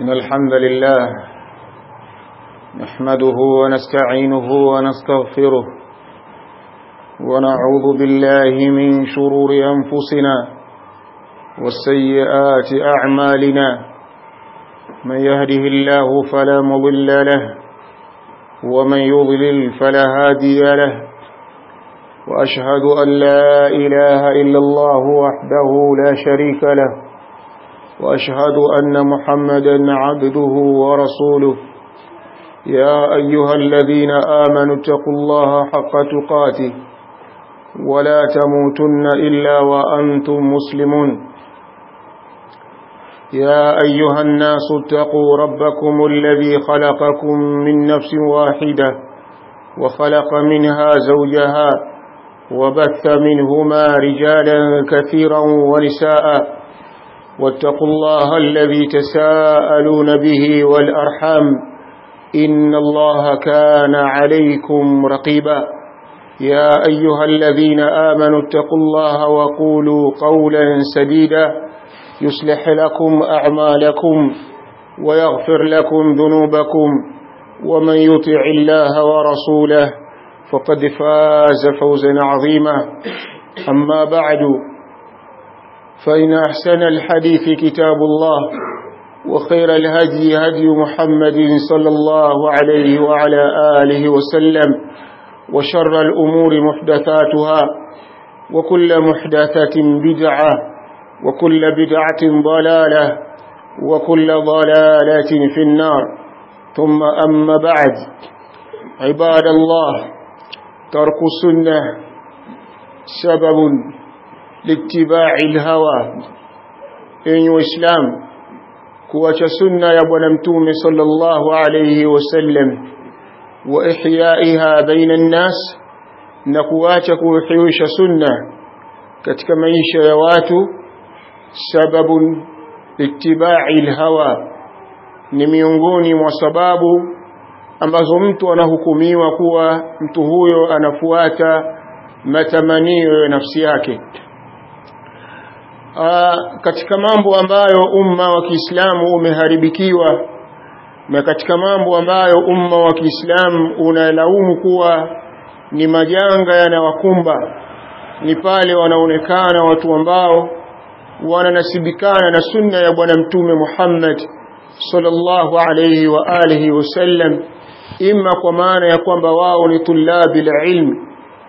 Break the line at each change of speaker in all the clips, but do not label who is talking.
إن الحمد لله نحمده ونستعينه ونستغفره ونعوذ بالله من شرور أنفسنا والسيئات أعمالنا من يهده الله فلا مضل له ومن يضلل فلا هادي له وأشهد أن لا إله إلا الله وحده لا شريك له وأشهد أن محمدا عبده ورسوله يا أيها الذين آمنوا اتقوا الله حق تقاته ولا تموتن إلا وأنتم مسلمون يا أيها الناس اتقوا ربكم الذي خلقكم من نفس واحدة وخلق منها زوجها وبث منهما رجالا كثيرا ونساء واتقوا الله الذي تساءلون به والأرحام إن الله كان عليكم رقيبا يا أيها الذين آمنوا اتقوا الله وقولوا قولا سديدا يصلح لكم أعمالكم ويغفر لكم ذنوبكم ومن يطع الله ورسوله فقد فاز فوزا عظيما أما بعد فإن أحسن الحديث كتاب الله وخير الهدي هدي محمد صلى الله عليه وعلى آله وسلم وشر الأمور محدثاتها وكل محدثة بدعة وكل بدعة ضلالة وكل ضلالة في النار ثم أما بعد عباد الله ترك السنة سبب لاتباع الهوى إن إسلام kuacha sunna ya bwana mtume sallallahu alayhi wasallam wa ihyaiha baina nnas na kuacha kuhiwisha sunna katika maisha ya watu sababun ittiba'i alhawa ni miongoni mwa sababu ambazo mtu anahukumiwa kuwa mtu huyo anafuata matamanio ya nafsi yake Aa, katika mambo ambayo umma wa Kiislamu umeharibikiwa na katika mambo ambayo umma wa Kiislamu unalaumu kuwa ni majanga yanawakumba ni pale wanaonekana watu ambao wananasibikana na sunna ya bwana mtume Muhammad sallallahu alayhi wa alihi wasallam imma kwa maana ya kwamba wao ni tulabil ilm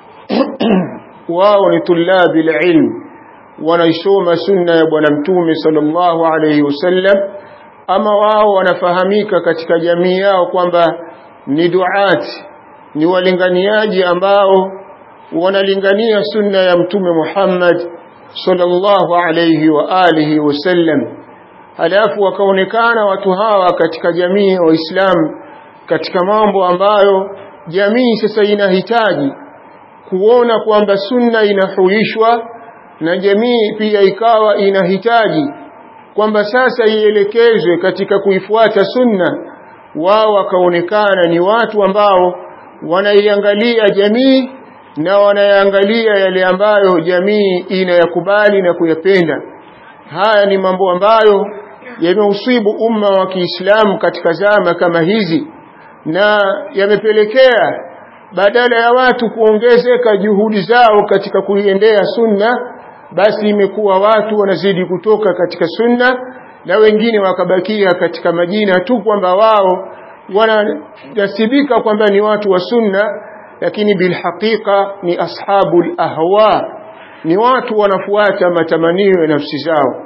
wao ni tulabil ilm wanaisoma sunna ya bwana mtume sallallahu alayhi wasallam ama wao wanafahamika katika jamii yao kwamba ni duati ni walinganiaji ambao wanalingania sunna ya mtume Muhammad sallallahu alayhi wa alihi wasallam halafu wakaonekana watu hawa katika jamii ya Waislamu katika mambo ambayo jamii sasa inahitaji kuona kwamba sunna inahuishwa na jamii pia ikawa inahitaji kwamba sasa ielekezwe katika kuifuata sunna wao wakaonekana ni watu ambao wanaiangalia jamii na wanayaangalia yale ambayo jamii inayakubali na kuyapenda haya ni mambo ambayo yameusibu umma wa Kiislamu katika zama kama hizi na yamepelekea badala ya watu kuongezeka juhudi zao katika kuiendea sunna basi imekuwa watu wanazidi kutoka katika sunna na wengine wakabakia katika majina tu kwamba wao wanasibika kwamba ni watu wa sunna lakini bilhaqiqa ni ashabul ahwa ni watu wanafuata matamanio ya nafsi zao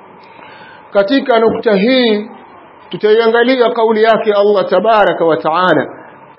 katika nukta hii tutaiangalia kauli yake Allah tabaraka wa taala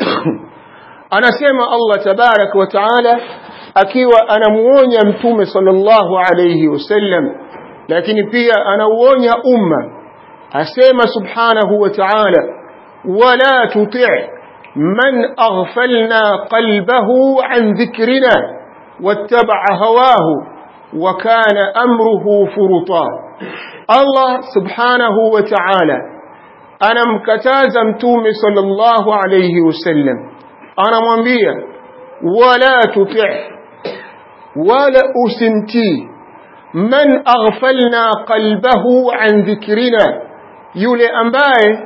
anasema Allah tabaraka wa taala akiwa anamuonya mtume sallallahu alayhi wasallam lakini pia anauonya umma asema subhanahu wa ta'ala wala tuti' man aghfalna qalbahu an dhikrina wattaba'a hawahu wa kana amruhu furuta Allah subhanahu wa ta'ala anamkataza mtume sallallahu alayhi wasallam anamwambia wala tuti' wala usimtii man aghfalna qalbahu an dhikrina yule ambaye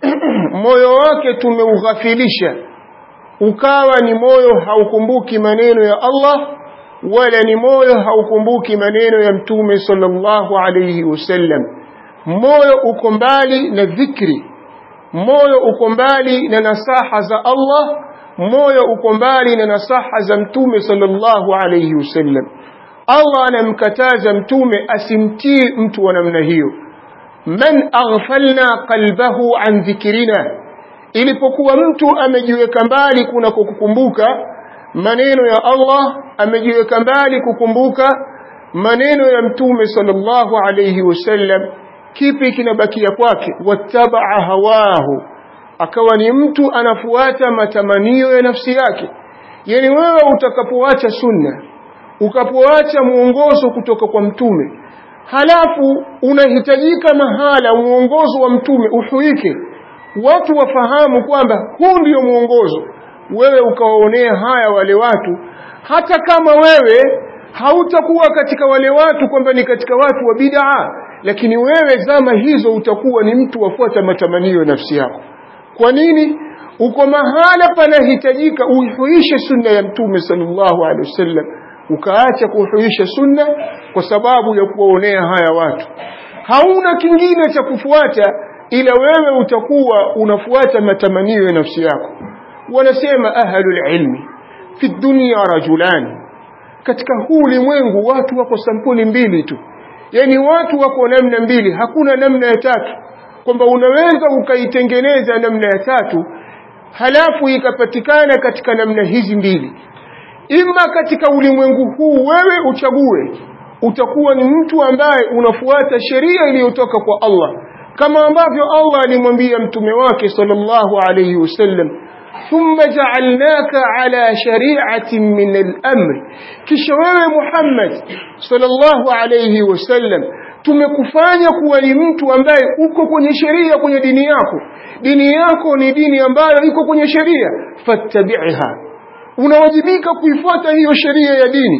moyo wake tumeughafilisha ukawa ni moyo haukumbuki maneno ya Allah wala ni moyo haukumbuki maneno ya mtume sallallahu alayhi wasallam moyo uko mbali na dhikri moyo uko mbali na nasaha za Allah moyo uko mbali na nasaha za mtume sallallahu alayhi wasallam Allah anamkataza mtume asimtii mtu wa namna hiyo man aghfalna qalbahu an dhikrina ilipokuwa mtu amejiweka mbali kuna kukumbuka maneno ya Allah amejiweka mbali kukumbuka maneno ya mtume sallallahu alayhi wasallam kipi kinabakia kwake wattabaa hawahu akawa ni mtu anafuata matamanio ya nafsi yake yani wewe utakapoacha sunna ukapoacha muongozo kutoka kwa mtume halafu unahitajika mahala muongozo wa mtume uhuike watu wafahamu kwamba huu ndio muongozo wewe ukawaonea haya wale watu hata kama wewe hautakuwa katika wale watu kwamba ni katika watu wa bid'a lakini wewe zama hizo utakuwa ni mtu wafuata matamanio ya nafsi yako kwa nini uko mahala panahitajika uihuishe sunna ya mtume sallallahu alaihi wasallam ukaacha kuhuisha sunna kwa sababu ya kuwaonea haya watu hauna kingine cha kufuata ila wewe utakuwa unafuata matamanio ya nafsi yako wanasema ahlul ilmi fi dunya rajulani katika huu ulimwengu watu wako sampuli mbili tu yani watu wako namna mbili hakuna namna ya tatu kwamba unaweza ukaitengeneza namna ya tatu halafu ikapatikana katika namna hizi mbili ima katika ulimwengu huu wewe uchague utakuwa ni mtu ambaye unafuata sheria iliyotoka kwa Allah kama ambavyo Allah alimwambia mtume wake sallallahu alayhi wasallam ثم جعلناك على شريعة من الأمر kisha wewe Muhammad sallallahu alayhi wasallam tumekufanya kuwa ni mtu ambaye uko kwenye sheria kwenye dini yako dini yako ni dini ambayo iko kwenye sheria fattabi'ha unawajibika kuifuata hiyo sheria ya dini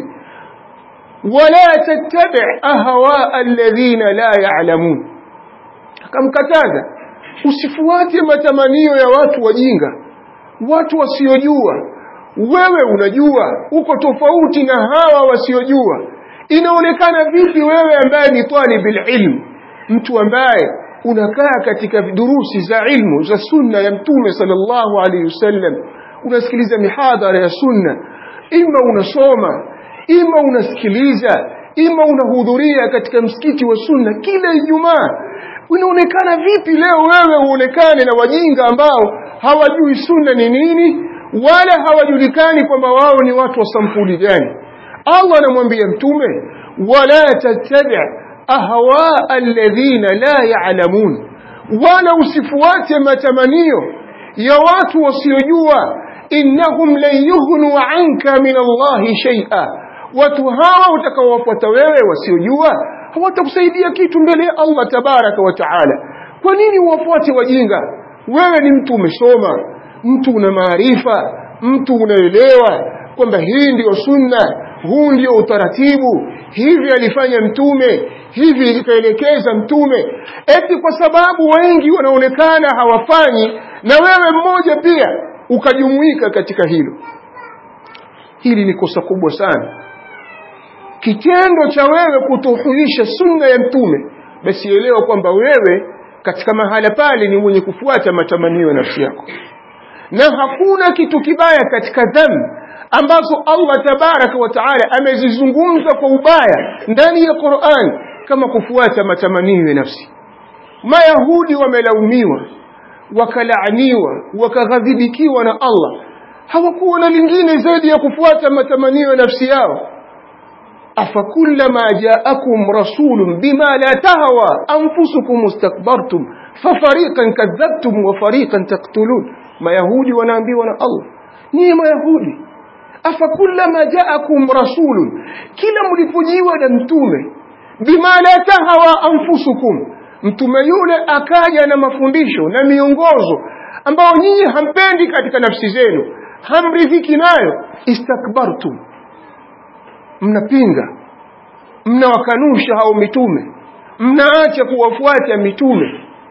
wala tattabi' ahwa alladhina la ya'lamun akamkataza usifuate matamanio ya watu wajinga watu wasiojua wewe unajua uko tofauti na hawa wasiojua inaonekana vipi wewe ambaye ni talibil ilm mtu ambaye unakaa katika durusi za ilmu za sunna ya mtume sallallahu alaihi wasallam unasikiliza mihadhara ya sunna ima unasoma ima unasikiliza ima unahudhuria katika msikiti wa sunna kila ijumaa inaonekana vipi leo wewe uonekane na wajinga ambao hawajui sunna ni nini wala hawajulikani kwamba wao ni watu wa sampuli gani Allah anamwambia mtume wala tattabi ahwa alladhina la ya'lamun wala usifuate matamanio ya watu wasiojua innahum lan yughnu anka min Allah shay'a watu hawa utakaowafuata wewe wasiojua hawatakusaidia kitu mbele ya Allah tabaraka wa taala kwa nini uwafuate wajinga wewe ni mtu umesoma mtu una maarifa mtu unaelewa kwamba hii ndiyo sunna huu ndio utaratibu hivi alifanya mtume hivi ikaelekeza mtume eti kwa sababu wengi wanaonekana hawafanyi na wewe mmoja pia ukajumuika katika hilo hili ni kosa kubwa sana kitendo cha wewe kutohuisha sunna ya mtume basi elewa kwamba wewe katika mahala pale ni mwenye kufuata matamanio ya nafsi yako na hakuna kitu kibaya katika dhambi ambazo Allah tabaraka wa taala amezizungumza kwa ubaya ndani ya Qur'an kama kufuata matamanio ya nafsi mayahudi wamelaumiwa wakalaaniwa wakaghadhibikiwa na Allah hawakuwa na lingine zaidi ya kufuata matamanio ya nafsi yao أفكلما جاءكم رسول بما لا تهوى أنفسكم استكبرتم ففريقا كذبتم وفريقا تقتلون ما يهودي ونبي ولا الله ني ما يهودي أفكلما جاءكم رسول كلا ملفجيوا نمتومه بما لا تهوى أنفسكم mtume yule akaja na mafundisho na miongozo ambao nyinyi hampendi katika nafsi zenu hamridhiki nayo istakbartum mnapinga mnawakanusha hao mitume mnaacha kuwafuata mitume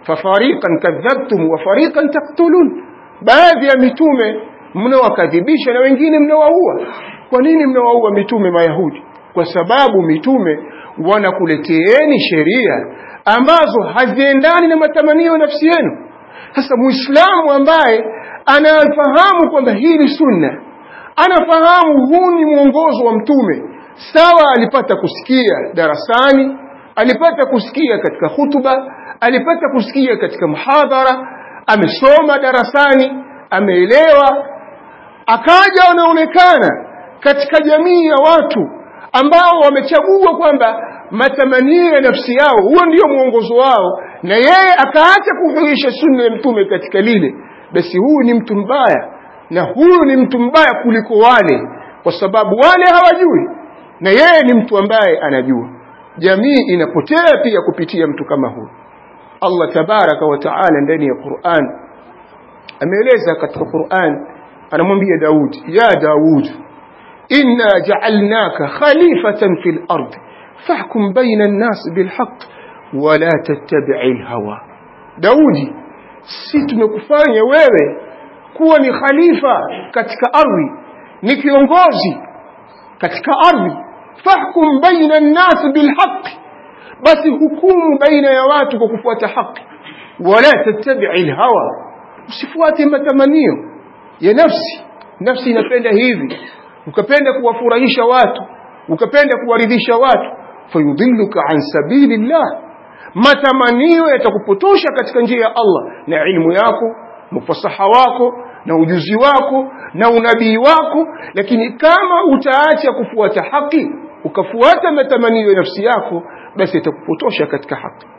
fafariqan kadhabtum wa fariqan taqtulun baadhi ya mitume mnawakadhibisha na wengine mnawaua kwa nini mnawaua mitume mayahudi kwa sababu mitume wanakuleteeni sheria ambazo haziendani na matamanio ya nafsi yenu sasa muislamu ambaye anafahamu kwamba hii ni sunna anafahamu huu ni mwongozo wa mtume sawa alipata kusikia darasani alipata kusikia katika hutuba alipata kusikia katika muhadhara amesoma darasani ameelewa akaja anaonekana katika jamii ya watu ambao wamechagua kwamba matamanio ya nafsi yao huo ndio mwongozo wao na yeye akaacha kuhuisha sunna ya mtume katika lile basi huyu ni mtu mbaya na huyu ni mtu mbaya kuliko wale kwa sababu wale hawajui na yeye ni mtu ambaye anajua jamii inapotea pia kupitia mtu kama huyu Allah tabaraka wa taala ndani ya Qur'an ameeleza katika Qur'an anamwambia Daud ya Daud inna ja'alnaka khalifatan fil ard fahkum baina an-nas bil haqq wa la tattabi'il hawa Daudi si tumekufanya wewe kuwa ni khalifa katika ardhi ni kiongozi katika ardhi fahkum baina an-nas bil haqq basi hukumu baina ya watu kwa kufuata haki wala tattabi'il hawa usifuate matamanio ya nafsi nafsi inapenda hivi ukapenda kuwafurahisha watu ukapenda kuwaridhisha watu fayudhilluka an sabilillah matamanio yatakupotosha katika njia ya Allah na ilmu yako na ufasaha wako na ujuzi wako na unabii wako lakini kama utaacha kufuata haki ukafuata matamanio ya nafsi yako basi itakupotosha katika haki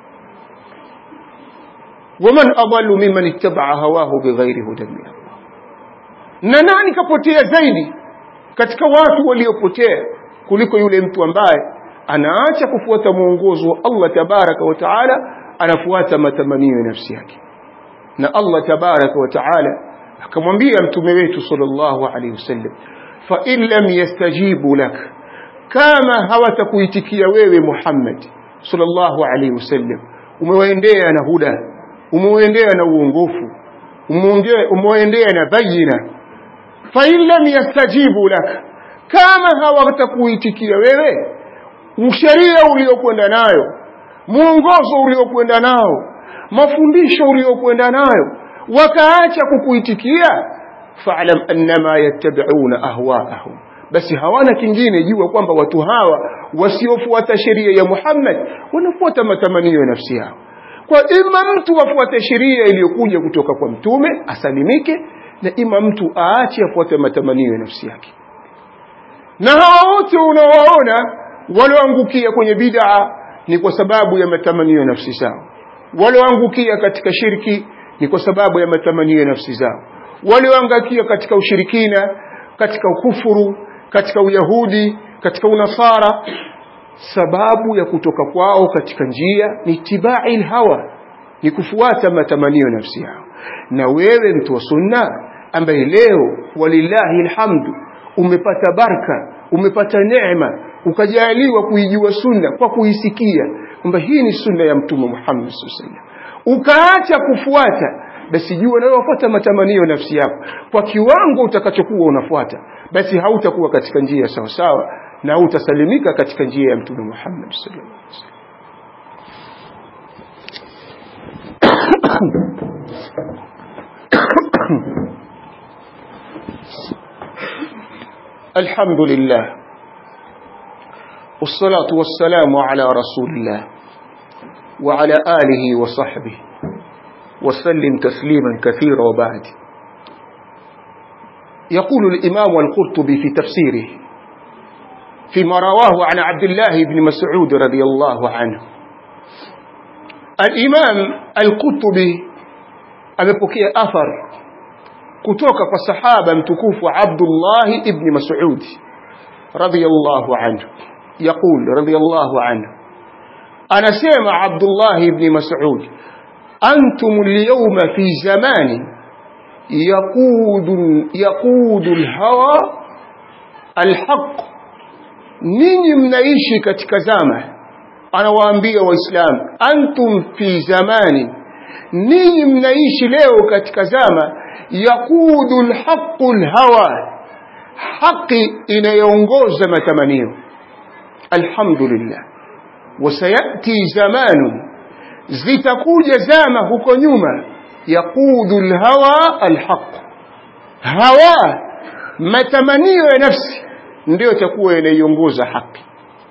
waman adallu mimman ittaba'a hawahu bighairi hudan min Allah na nani kapotea zaidi katika watu waliopotea kuliko yule mtu ambaye anaacha kufuata mwongozo wa Allah tabaraka wa taala anafuata matamanio ya nafsi yake na Allah tabaraka wa taala akamwambia mtume wetu sallallahu alaihi wasallam fa in lam yastajibu lak kama hawatakuitikia wewe Muhammad sallallahu alaihi wasallam umewaendea na huda umewaendea na uongofu umewaendea na bayina fa in lam yastajibu lak kama hawatakuitikia wewe usheria uliokwenda nayo mwongozo uliokwenda nao mafundisho uliokwenda nayo wakaacha kukuitikia fa'lam annama yattabi'una ahwa'ahum basi hawana kingine jua kwamba watu hawa wasiofuata sheria ya Muhammad wanafuata matamanio ya nafsi yao kwa ima mtu afuate sheria iliyokuja kutoka kwa mtume asalimike na ima mtu aache afuate matamanio ya nafsi yake na hawa wote unawaona walioangukia kwenye bid'a ni kwa sababu ya matamanio ya nafsi zao walioangukia katika shirki ni kwa sababu ya matamanio ya nafsi zao walioangukia katika ushirikina katika ukufuru katika uyahudi katika unasara sababu ya kutoka kwao katika njia ni tibai hawa ni kufuata matamanio ya nafsi yao na wewe mtu wa sunna ambaye leo walillahi alhamdu umepata baraka umepata neema ukajaliwa kuijua sunna kwa kuisikia kwamba hii ni sunna ya mtume Muhammad sallallahu ukaacha kufuata basi jua nawe wafuata matamanio nafsi yako kwa kiwango utakachokuwa unafuata basi hautakuwa katika njia sawa sawa na hautasalimika katika njia ya mtume Muhammad sallallahu alaihi wasallam الحمد لله والصلاة والسلام على رسول الله وعلى آله وصحبه وسلم تسليما كثيرا وبعد يقول الإمام القرطبي في تفسيره فيما رواه عن عبد الله بن مسعود رضي الله عنه الإمام القرطبي amepokea athar kutoka kwa sahaba mtukufu Abdullah ibn Mas'ud radiyallahu anhu يقول رضي الله عنه أنا سيما عبد الله بن مسعود أنتم اليوم في زمان يقود, يقود الهوى الحق ninyi mnaishi katika zama anawaambia waislamu antum fi zamani ninyi mnaishi leo katika zama yakudu lhaqu lhawa haki inayoongoza matamanio alhamdulillah wasayati zamanun zitakuja zama huko nyuma yaqudu lhawa alhaq hawa matamanio ya nafsi ndio itakuwa inaiongoza haki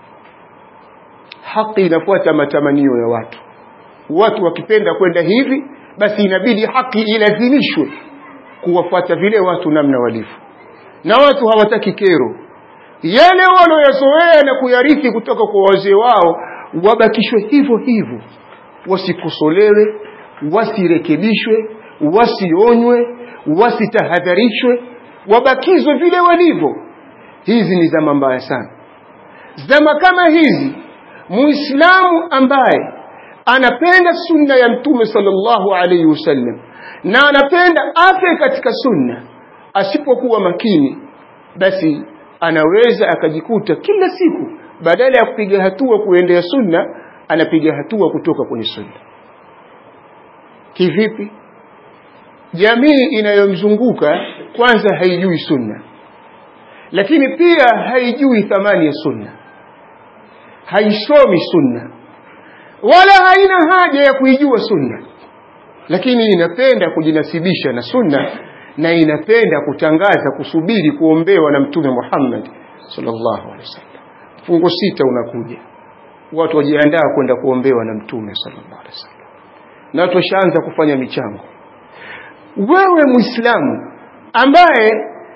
haki inafuata matamanio ya watu watu wakipenda kwenda hivi basi inabidi haki ilazimishwe kuwafuata vile watu namna walivyo na watu hawataki kero yale wanaoyazoea na kuyarithi kutoka kwa wazee wao wabakishwe hivyo hivyo wasikosolewe wasirekebishwe wasionywe wasitahadharishwe wabakizwe vile walivyo hizi ni zama mbaya sana zama kama hizi muislamu ambaye anapenda sunna ya mtume sallallahu alaihi wasallam na anapenda afe katika sunna asipokuwa makini basi anaweza akajikuta kila siku badala ya kupiga hatua kuendea sunna anapiga hatua kutoka kwenye sunna kivipi jamii inayomzunguka kwanza haijui sunna lakini pia haijui thamani ya sunna haisomi sunna wala haina haja ya kuijua sunna lakini inapenda kujinasibisha na sunna na inapenda kutangaza kusubiri kuombewa na mtume Muhammad sallallahu alaihi wasallam fungo sita unakuja watu wajiandaa kwenda kuombewa na mtume sallallahu alaihi wasallam na watu washaanza kufanya michango wewe muislamu ambaye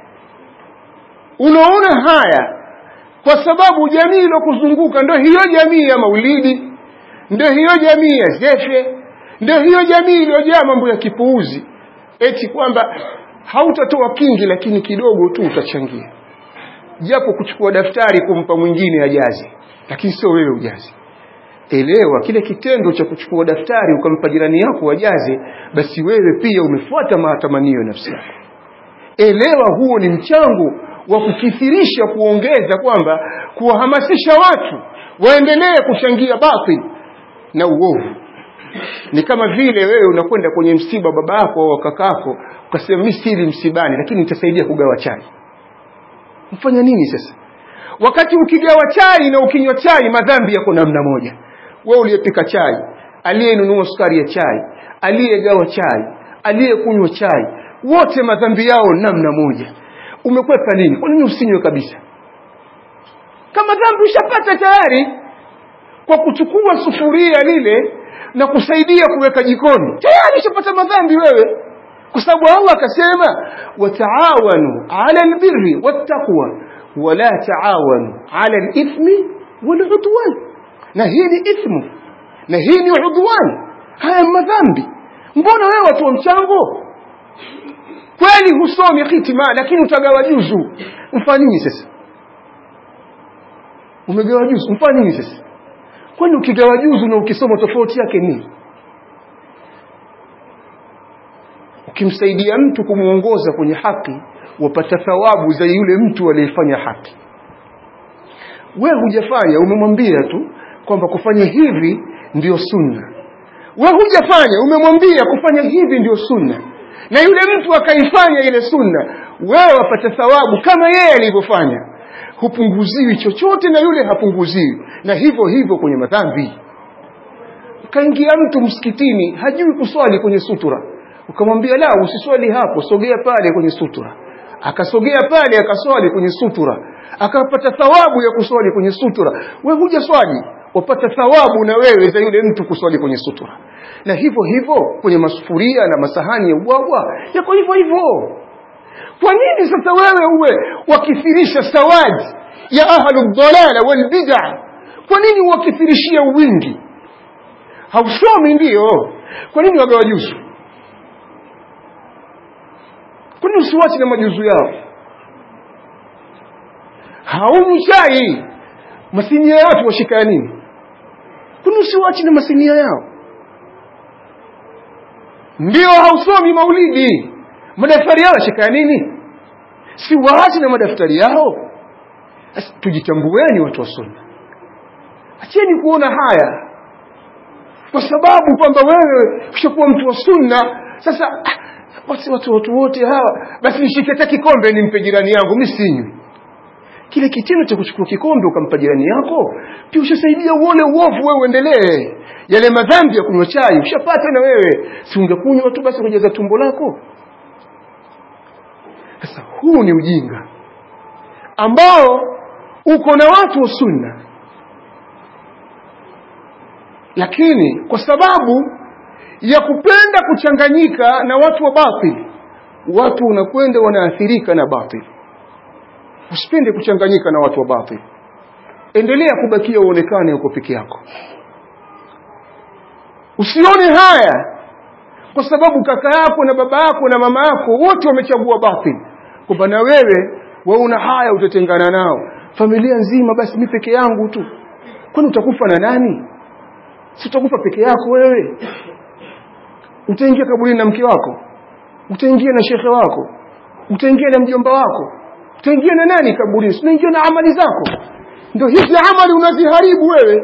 unaona haya kwa sababu jamii iliyokuzunguka ndio hiyo jamii ya maulidi ndio hiyo jamii ya zefe ndio hiyo jamii iliyojaa mambo ya kipuuzi eti kwamba hautatoa kingi lakini kidogo tu utachangia japo kuchukua daftari kumpa mwingine ajaze lakini sio wewe ujaze elewa kile kitendo cha kuchukua daftari ukampa jirani yako wajaze basi wewe pia umefuata matamanio ya nafsi yako elewa huo ni mchango wa kukithirisha kuongeza kwamba kuwahamasisha watu waendelee kuchangia batil na uovu ni kama vile wewe unakwenda kwenye msiba baba yako au kakako ukasema mimi sili msibani lakini nitasaidia kugawa chai mfanya nini sasa wakati ukigawa chai na ukinywa chai madhambi yako namna moja wewe uliyepika chai aliyenunua sukari ya chai aliyegawa chai aliyekunywa chai wote madhambi yao namna moja umekwepa nini kwa nini usinywe kabisa kama dhambi ushapata tayari kwa kuchukua sufuria lile na kusaidia kuweka jikoni tayari ushapata madhambi wewe kwa sababu Allah akasema wataawanu ala albirri wattaqwa wala taawanu ala alithmi waludwan na hii ni ithmu na hii ni udwan haya madhambi mbona wewe watu wa mchango kweli husomi hitima lakini utagawa juzu mfanyini sasa umegawa juzu mfanyini sasa kwani ukigawa juzu na ukisoma tofauti yake nini ukimsaidia mtu kumuongoza kwenye haki wapata thawabu za yule mtu aliyefanya haki wewe hujafanya umemwambia tu kwamba kufanya hivi ndiyo sunna wewe hujafanya umemwambia kufanya hivi ndiyo sunna na yule mtu akaifanya ile sunna wewe wapata thawabu kama yeye alivyofanya hupunguziwi chochote na yule hapunguziwi na hivyo hivyo kwenye madhambi kaingia mtu msikitini hajui kuswali kwenye sutura ukamwambia la usiswali hapo sogea pale kwenye sutura akasogea pale akaswali kwenye sutura akapata thawabu ya kuswali kwenye sutura wewe huja swali wapata thawabu na wewe za yule mtu kuswali kwenye sutura na hivyo hivyo kwenye masufuria na masahani ya ubwabwa yako hivyo hivyo kwa nini sasa wewe uwe wakithirisha sawadi ya ahlu dhalala wal bid'a kwa nini wakithirishia wingi hausomi ndiyo kwa nini wagawa juzu kwa nini usiwache na majuzu yao haunywi chai masinia ya watu washikaya nini kwa nini usiwache na masinia yao ndio hausomi maulidi madaftari yao yashikaya nini si waache na madaftari yao tujitambueni watu wa sunna acheni kuona haya kwa sababu kwamba wewe ushakuwa mtu wa sunna sasa ah, watu watu watu wote hawa basi nishike hata kikombe nimpe jirani yangu mi sinywi kile kitendo cha kuchukua kikombe ukampa jirani yako pia ushasaidia uone uovu wewe uendelee yale madhambi ya kunywa chai ushapata na wewe si ungekunywa tu basi kujaza tumbo lako sasa huu ni ujinga ambao uko na watu wa sunna lakini kwa sababu ya kupenda kuchanganyika na watu wa batili watu unakwenda wanaathirika na batili usipende kuchanganyika na watu wa batili endelea kubakia uonekane uko peke yako usione haya kwa sababu kaka yako na baba yako na mama yako wote wamechagua batili kwamba na wewe wauna haya utatengana nao familia nzima basi mi peke yangu tu kwani utakufa na nani si utakufa peke yako wewe utaingia kaburini na mke wako utaingia na shekhe wako utaingia na mjomba wako utaingia na nani kaburini unaingia na amali zako ndio hizi amali unaziharibu wewe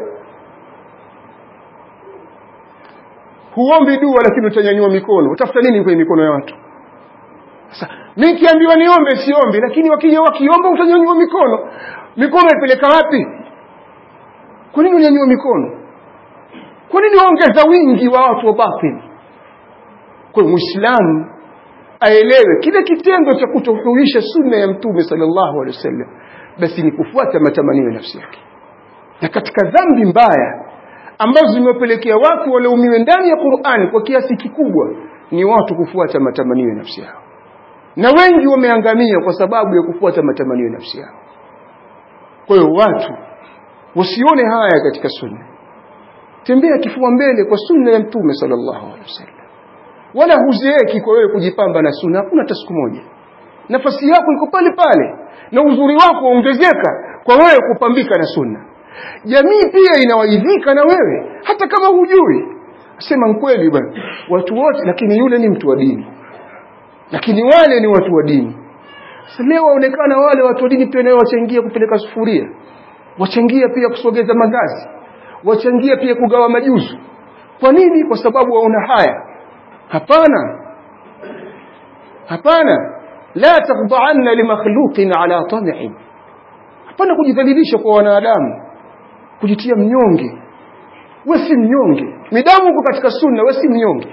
huombi dua lakini utanyanyua mikono utafuta nini kwenye mikono ya watu sasa mimi kiambiwa niombe siombi lakini wakija wakiomba utanyanyua mikono mikono ipeleka wapi kwa nini unyanyua mikono kwa nini waongeza wingi wa watu wa batili kwa hiyo muislamu aelewe kile kitendo cha kutohuisha sunna ya mtume sallallahu alaihi wasallam basi ni kufuata matamanio ya nafsi yake na katika dhambi mbaya ambazo zimewapelekea watu walaumiwe ndani ya Qur'ani kwa kiasi kikubwa ni watu kufuata matamanio ya nafsi yao na wengi wameangamia kwa sababu ya kufuata matamanio ya nafsi yao kwa hiyo watu wasione haya katika sunna tembea kifua mbele kwa sunna ya mtume sallallahu alaihi wasallam wala huzeeki kwa wewe kujipamba na sunna hakuna hata siku moja nafasi yako iko pale pale na uzuri wako waongezeka kwa wewe kupambika na sunna jamii pia inawaidhika na wewe hata kama hujui sema kweli bwana watu wote lakini yule ni mtu wa dini lakini wale ni watu wa dini sasa leo waonekana wale watu wa dini pia nao wachangia kupeleka sufuria wachangia pia kusogeza mandazi wachangia pia kugawa majuzu kwa nini kwa sababu waona haya hapana hapana la takhda'anna limakhluqin ala tam'in hapana kujidhalilisha kwa wanadamu kujitia mnyonge we si mnyonge midamu uko katika sunna we si mnyonge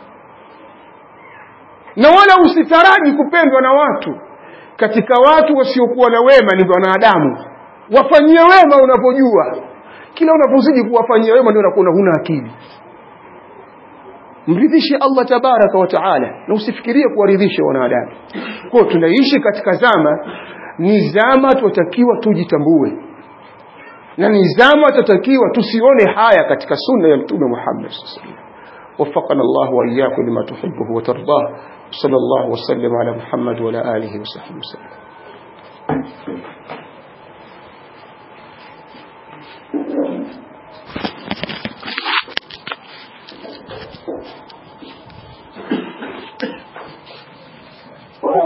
na wala usitaraji kupendwa na watu katika watu wasiokuwa na wema ni wanadamu wafanyie wema unapojua kila unapozidi kuwafanyia wema ndio unakuwa huna akili mridhishe Allah tabaraka wa taala na usifikirie kuwaridhisha wanadamu kwa tunaishi katika zama ni zama tunatakiwa tujitambue na ni zama tunatakiwa tusione haya katika sunna ya mtume Muhammad sallallahu alaihi wasallam وفقنا الله وإياكم لما تحبه وترضاه صلى الله وسلم على محمد وعلى آله وصحبه وسلم